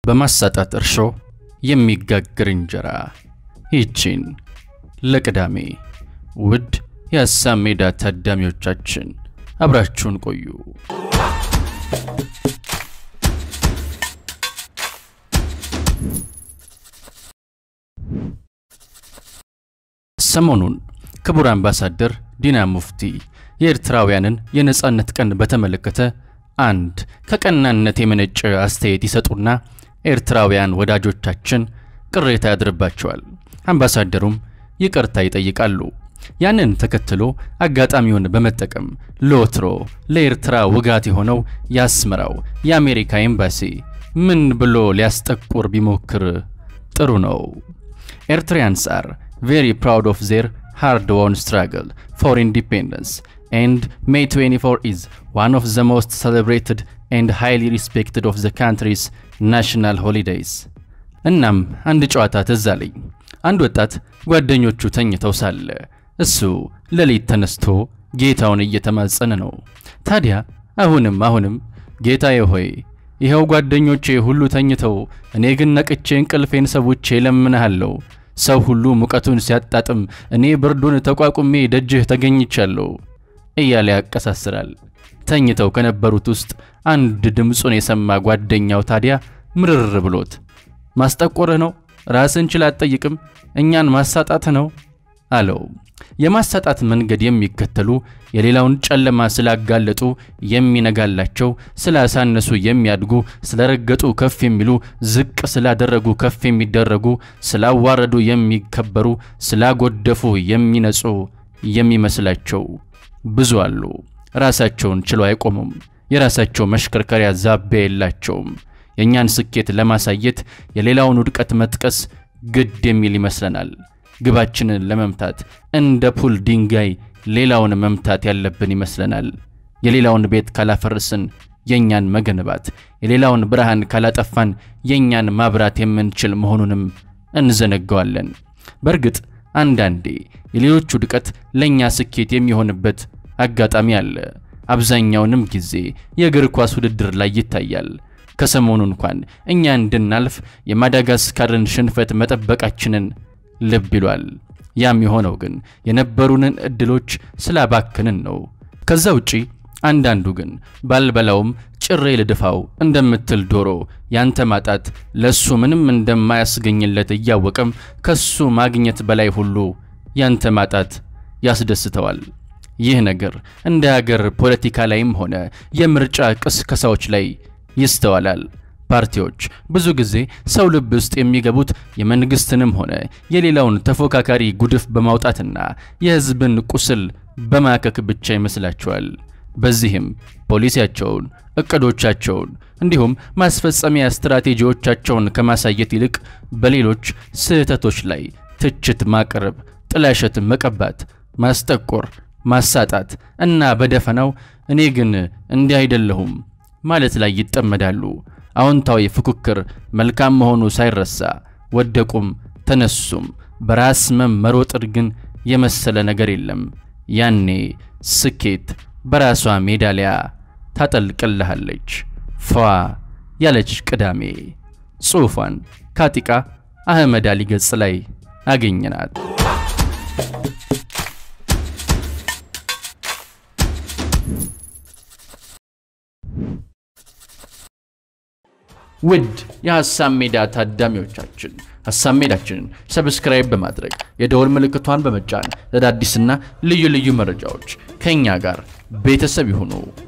በማሳጣት እርሾ የሚጋግር እንጀራ። ይህቺን ለቅዳሜ ውድ የሀሳብ ሜዳ ታዳሚዎቻችን አብራችሁን ቆዩ። ሰሞኑን ክቡር አምባሳደር ዲና ሙፍቲ የኤርትራውያንን የነጻነት ቀን በተመለከተ አንድ ከቀናነት የመነጨ አስተያየት ይሰጡና ኤርትራውያን ወዳጆቻችን ቅሬታ ያድርባቸዋል። አምባሳደሩም ይቅርታ ይጠይቃሉ። ያንን ተከትሎ አጋጣሚውን በመጠቀም ለወትሮ ለኤርትራ ውጋት የሆነው የአስመራው የአሜሪካ ኤምባሲ ምን ብሎ ሊያስጠቁር ቢሞክር ጥሩ ነው? ኤርትሪያንስ አር ቬሪ ፕራውድ ኦፍ ዜር ሃርድ ወን ስትራግል ፎር ኢንዲፔንደንስ ኤንድ ሜይ 24 ኢዝ ዋን ኦፍ ዘ ሞስት ሴሌብሬትድ ኤንድ ሃይሊ ሪስፔክትድ ኦፍ ዘ ካንትሪስ ናሽናል ሆሊዴይስ። እናም አንድ ጨዋታ ትዝ አለኝ። አንድ ወጣት ጓደኞቹ ተኝተው ሳለ እሱ ሌሊት ተነስቶ ጌታውን እየተማጸነ ነው። ታዲያ አሁንም አሁንም ጌታዬ ሆይ ይኸው ጓደኞቼ ሁሉ ተኝተው፣ እኔ ግን ነቅቼ እንቅልፌን ሰውቼ እለምንሃለሁ። ሰው ሁሉ ሙቀቱን ሲያጣጥም፣ እኔ ብርዱን ተቋቁሜ ደጅህ ተገኝቻለሁ እያለ ያቀሳስራል። ተኝተው ከነበሩት ውስጥ አንድ ድምፁን የሰማ ጓደኛው ታዲያ ምርር ብሎት ማስጠቆርህ ነው? ራስን ችል አትጠይቅም? እኛን ማሳጣትህ ነው አለው። የማሳጣት መንገድ የሚከተሉ የሌላውን ጨለማ ስላጋለጡ የሚነጋላቸው፣ ስላሳነሱ የሚያድጉ፣ ስለረገጡ ከፍ የሚሉ፣ ዝቅ ስላደረጉ ከፍ የሚደረጉ፣ ስላዋረዱ የሚከበሩ፣ ስላጎደፉ የሚነጹ የሚመስላቸው ብዙ አሉ። ራሳቸውን ችለው አይቆሙም። የራሳቸው መሽከርከሪያ ዛቢያ የላቸውም። የእኛን ስኬት ለማሳየት የሌላውን ውድቀት መጥቀስ ግድ የሚል ይመስለናል። ግባችንን ለመምታት እንደ ፑል ድንጋይ ሌላውን መምታት ያለብን ይመስለናል። የሌላውን ቤት ካላፈርስን የእኛን መገንባት፣ የሌላውን ብርሃን ካላጠፋን የእኛን ማብራት የምንችል መሆኑንም እንዘነጋዋለን። በእርግጥ አንዳንዴ የሌሎች ውድቀት ለእኛ ስኬት የሚሆንበት አጋጣሚ አለ። አብዛኛውንም ጊዜ የእግር ኳስ ውድድር ላይ ይታያል። ከሰሞኑ እንኳን እኛ እንድናልፍ የማዳጋስካርን ሽንፈት መጠበቃችንን ልብ ይሏል። ያም የሆነው ግን የነበሩንን እድሎች ስላባክንን ነው። ከዛ ውጪ አንዳንዱ ግን ባልበላውም ጭሬ ልድፋው እንደምትል ዶሮ ያንተ ማጣት ለሱ ምንም እንደማያስገኝለት እያወቀም ከሱ ማግኘት በላይ ሁሉ ያንተ ማጣት ያስደስተዋል። ይህ ነገር እንደ ሀገር ፖለቲካ ላይም ሆነ የምርጫ ቅስቀሳዎች ላይ ይስተዋላል። ፓርቲዎች ብዙ ጊዜ ሰው ልብ ውስጥ የሚገቡት የመንግስትንም ሆነ የሌላውን ተፎካካሪ ጉድፍ በማውጣትና የሕዝብን ቁስል በማከክ ብቻ ይመስላቸዋል። በዚህም ፖሊሲያቸውን፣ እቅዶቻቸውን እንዲሁም ማስፈጸሚያ ስትራቴጂዎቻቸውን ከማሳየት ይልቅ በሌሎች ስህተቶች ላይ ትችት ማቅረብ፣ ጥላሸት መቀባት፣ ማስጠቆር፣ ማሳጣት እና በደፈናው እኔ ግን እንዲህ አይደለሁም ማለት ላይ ይጠመዳሉ። አዎንታዊ ፉክክር መልካም መሆኑ ሳይረሳ ወደቁም ተነሱም በራስ መመሮጥር ግን የመሰለ ነገር የለም። ያኔ ስኬት በራሷ ሜዳሊያ ታጠልቅልሃለች። ፏ ያለች ቅዳሜ ጽሑፏን ካቲቃ አህመድ አሊ ገጽ ላይ አገኘናት። ውድ የሐሳብ ሜዳ ታዳሚዎቻችን ሐሳብ ሜዳችንን ሰብስክራይብ በማድረግ የደወል ምልክቷን በመጫን ለአዳዲስና ልዩ ልዩ መረጃዎች ከእኛ ጋር ቤተሰብ ይሁኑ።